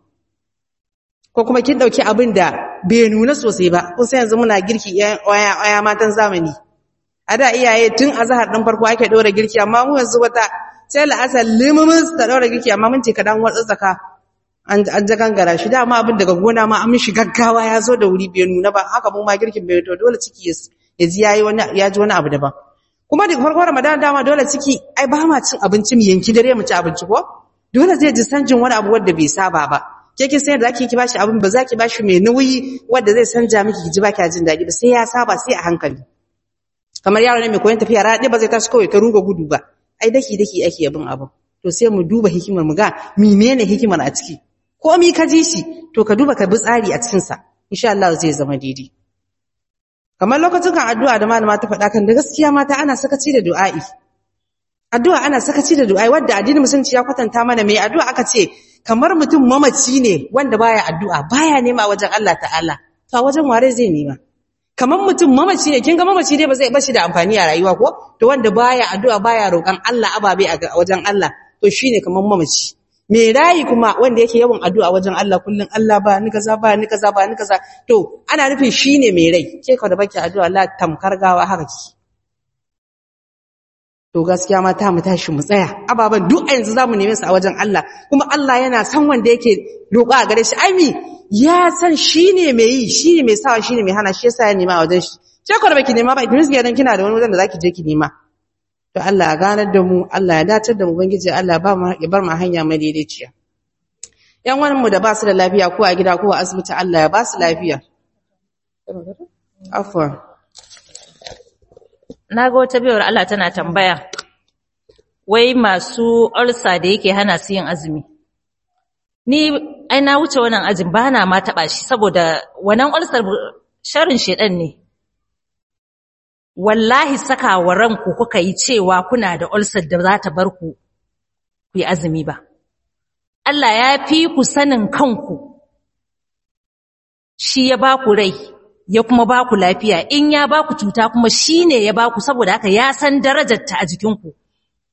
ko kuma kin dauki abin da bai nuna sosai ba kun sai yanzu muna girki waya waya matan zamani a da iyaye tun azhar din farko ake dora girki amma mu yanzu wata sai la'asar limumus ta dora girki amma mun ce kadan watsatsaka an ja gangara shi dama abin daga gona ma an mishi gaggawa ya zo da wuri bai nuna ba haka mu ma girkin bai to dole ciki ya ji yayi wani ya ji wani abu daban kuma daga farkon Ramadan dama dole ciki ai ba ma cin abinci mu yanki dare mu ci abinci ko dole zai ji sanjin wani abu wanda bai saba ba ke kin san da zaki ki bashi abin ba zaki bashi mai nauyi wanda zai sanja miki ki ji ba ki jin daɗi ba sai ya saba sai a hankali kamar yaro ne mai koyon tafiya raɗe ba zai tashi kawai ka ruga gudu ba ai daki daki ake yabin abu to sai mu duba hikimar mu ga menene hikimar a ciki komi ka ji shi to ka duba ka bi tsari a cikinsa insha Allah zai zama daidai kamar lokacin kan addu'a da malama ta faɗa kan da gaskiya mata ana sakaci da du'a'i addu'a ana sakaci da du'a'i wanda addinin musulunci ya kwatanta mana mai addu'a aka ce kamar mutum mamaci ne wanda baya addu'a baya nema wajen Allah ta'ala to wajen ware zai nema kamar mutum mamaci ne kin ga mamaci dai ba zai bashi da amfani a rayuwa ko to wanda baya addu'a baya roƙon Allah ababe a wajen Allah to shine kamar mamaci me rayi kuma wanda yake yawan addu'a wajen Allah kullun Allah ba ni kaza ba ni kaza ba ni kaza to ana nufin shine mai rai ke ka da baki addu'a Allah tamkar gawa haka ki to gaskiya mata mu tashi mu tsaya ababan duk a yanzu zamu neme su a wajen Allah kuma Allah yana san wanda yake roƙa a gare shi ai mi ya san shine mai yi shine mai sawa shine mai hana shi yasa ya nema a wajen shi ke ka da baki nema ba idris ga dan kina da wani wajen da zaki je ki nema to Allah ya ganar da mu Allah ya datar da mu ubangiji Allah ba mu ya bar mu hanya mai daidaiciya yan wani mu da ba su da lafiya ko a gida ko a asibiti Allah ya ba su lafiya afwan naga wata biyar Allah tana tambaya wai masu ulsa da yake hana su yin azumi ni ai na wuce wannan ajin ba na ma taba shi saboda wannan ulsar sharrin shedan ne wallahi saka wa ranku kuka yi cewa kuna da ulcer da za ta bar ku ku yi azumi ba Allah ya fi ku sanin kanku shi ya ba ku rai ya kuma ba ku lafiya in ya ba ku cuta kuma shi ne ya ba ku saboda haka ya san darajarta a jikinku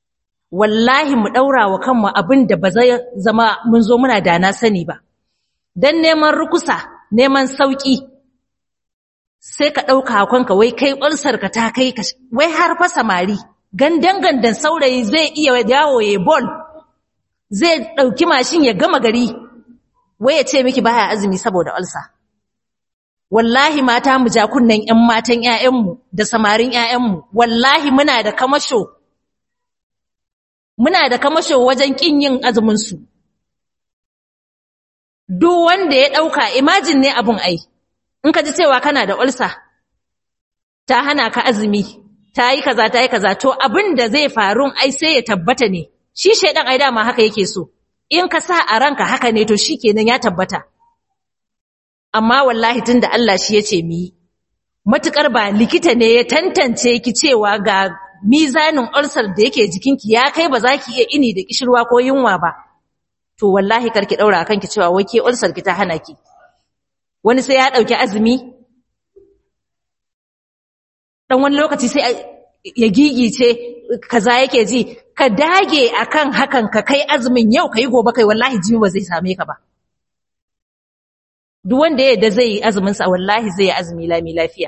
wallahi mu ɗaura wa kanmu abin da ba zai zama mun zo muna da na sani ba dan neman rukusa neman sauki sai ka ɗauka kanka wai kai ulsar ka ta kai ka wai har fa samari gandan gandan saurayi zai iya yawo ya bol zai ɗauki mashin ya gama gari wai ya ce miki baya azumi saboda ulsa wallahi mata mu ja kunnen ƴan matan ƴaƴanmu da samarin ƴaƴanmu wallahi muna da kamasho muna da kamasho wajen kin yin azumin su duk wanda ya ɗauka imagine ne abun ai in ka ji cewa kana da ulsa ta hana ka azumi ta yi kaza ta yi kaza to abin da zai faru ai sai ya tabbata ne shi shaidan ai dama haka yake so in ka sa a ranka haka ne to shikenan ya tabbata amma wallahi tunda Allah shi yace mi matukar ba likita ne ya tantance ki cewa ga mizanin ulcer da yake jikinki ya kai ba za ki iya ini da kishirwa ko yunwa ba to wallahi karki daura akan ki cewa wai ke ulcer ki ta hana ki wani sai ya dauki azumi dan wani lokaci sai ya gigice kaza yake ji ka dage akan hakan ka kai azumin yau kai gobe kai wallahi jini ba zai same ka ba duk wanda yadda zai yi azumin sa wallahi zai yi azumi lami lafiya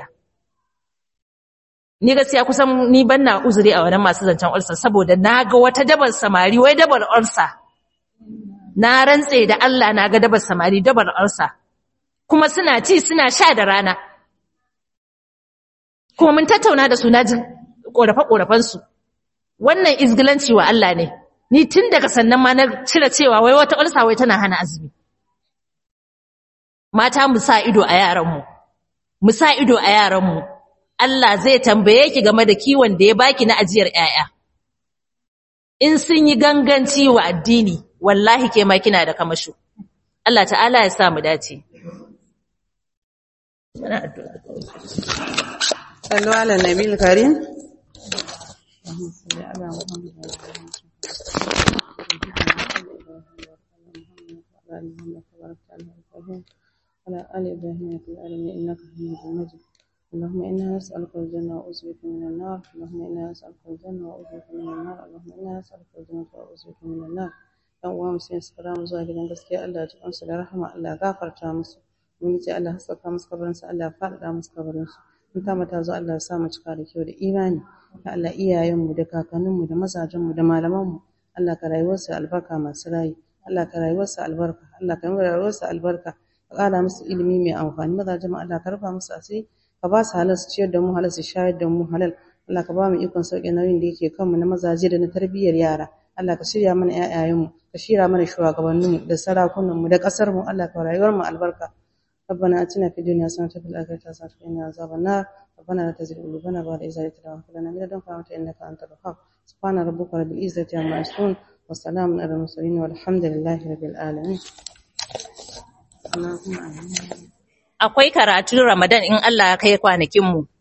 ni gaskiya kusan ni banna uzuri a wannan masu zancen ulcer saboda naga wata dabar samari wai dabar ulcer na rantse da Allah naga dabar samari dabar ulcer kuma suna ci suna sha da rana kuma mun tattauna da su na ji ƙorafe-ƙorafensu wannan izgilanci wa Allah ne ni tun daga sannan ma na cire cewa wai wata ulsa wai tana hana azumi mata mu sa ido a yaranmu mu sa ido a yaranmu Allah zai tambaye ki game da kiwon da ya baki na ajiyar 'ya'ya. in sun yi ganganci wa addini wallahi ke ma kina da kamasho Allah ta'ala ya sa mu dace صلوا على النبي الكريم اللهم صل على محمد وعلى آل إبراهيم في العالمين إنك حميد مجيد اللهم إنا نسألك الجنة وأعوذ بك من النار اللهم إنا نسألك الجنة وأعوذ بك من النار اللهم إنا نسألك الجنة وأعوذ بك من النار dan uwa mu sai su mu zuwa gidan gaskiya Allah ya ji kansu da rahama Allah ya gafarta musu mun ce Allah ya saka musu kabarin su Allah ya faɗaɗa musu kabarin su in ta mata zo Allah ya sa mu cika da kyau da imani ya Allah iyayen mu da kakannin mu da mazajen mu da malaman mu Allah ka rayuwar su albarka masu rayi Allah ka rayuwar su albarka Allah ka rayuwar su albarka ka ƙara musu ilimi mai amfani mazajen mu Allah ka rufa musu asiri ka ba su halal su ciyar da mu halal su shayar da mu halal Allah ka ba mu ikon sauƙi nauyin da yake kanmu na mazaje da na tarbiyyar yara Allah ka shirya mana ƴaƴayenmu ka shirya mana shugabanninmu da sarakunanmu da ƙasarmu Allah ka rayuwar mu albarka ربنا آتنا في الدنيا حسنة وفي الآخرة حسنة وقنا عذاب النار ربنا لا تزغ قلوبنا بعد إذ هديتنا وهب لنا من لدنك رحمة إنك أنت الوهاب سبحان ربك رب العزة عما يصفون وسلام على المرسلين والحمد لله رب العالمين اللهم آمين akwai karatun Ramadan in Allah ya kai kwanakin mu